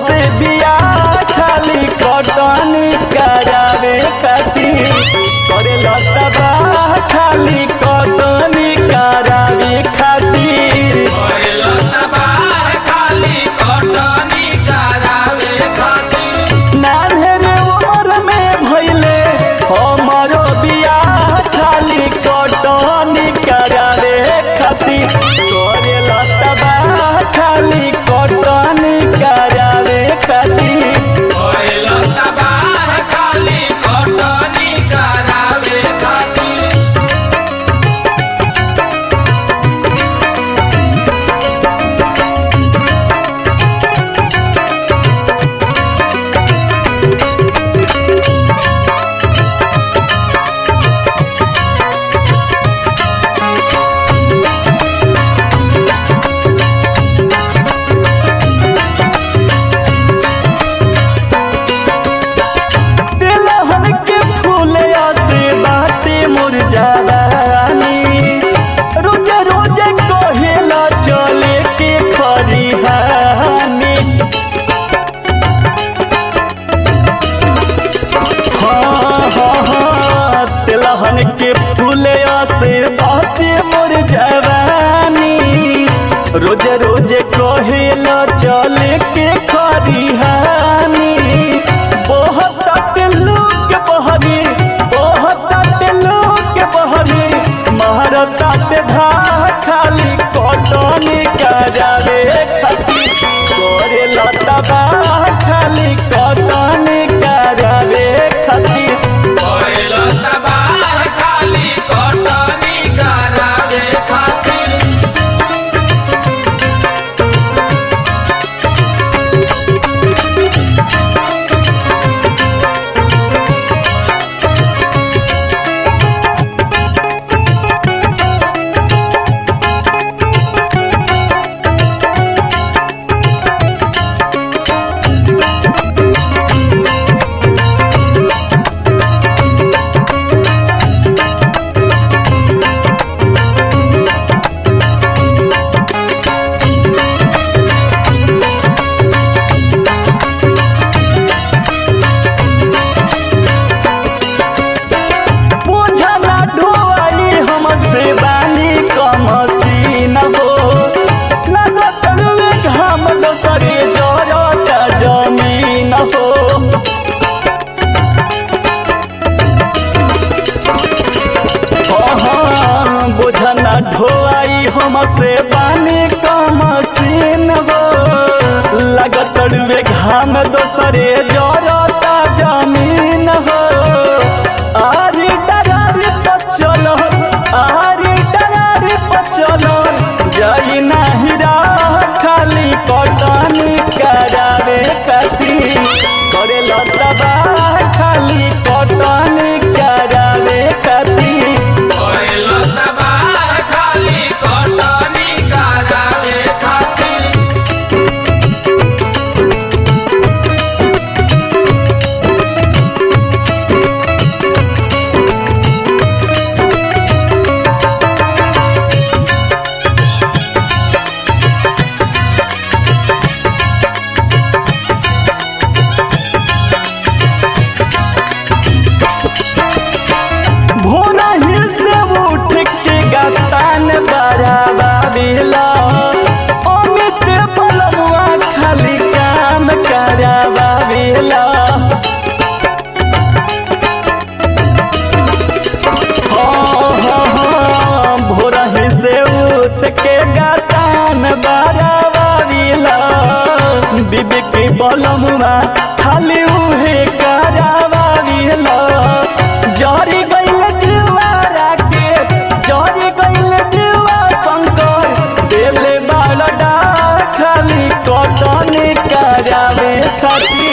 से बिया खाली कटनी करावे खातिर करे लतबा खाली कटनी करावे खातिर नान्हेरे उमर में भइले हमरो बिया खाली कटनी करावे खातिर करे लतबा खाली कटनी करावे खातिर तिलहन के फूले से बाटे मुरझावानी रोज रोज कहेला चले के खरिहानी हाँ हाँ हाँ तिलहन के फूले से बाटे मुरझावानी रोज रोज कहेला चले के खरिहानी बहुत लोग बहरी बहुत लोग बहरी महारता पे भा खाली कटनी करावे खातिर करे लतबा खाली कटनी करावे खातिर बुझला ढोआई हमसे बानी कमसीन हो लागत रुए घाम दोसरे जरता जमीन हो हाँ, बुझना ढोआई हमसे बानी कमसीन हो लागत रुए घाम दोसरे जरता जमीन हो आरी डरार पचल आरी डरार पचल जाई नाही राह खाली कटनी करावे खातिर करे लतबा खाली कटनी करावे खातिर भोरा ही से उठ के गतान बराबा बिला अमित बलमुआ खाली काम कराबा बिला हाँ, हाँ, हाँ, भोरा ही से उठ के गतान बराबा बिला बीबी के बलमुआ खाली उहे कराबा बिला जरी गइल जुआरा के जरी गइल जुआ शंकर देले बालडा खाली कटनी करावे खातिर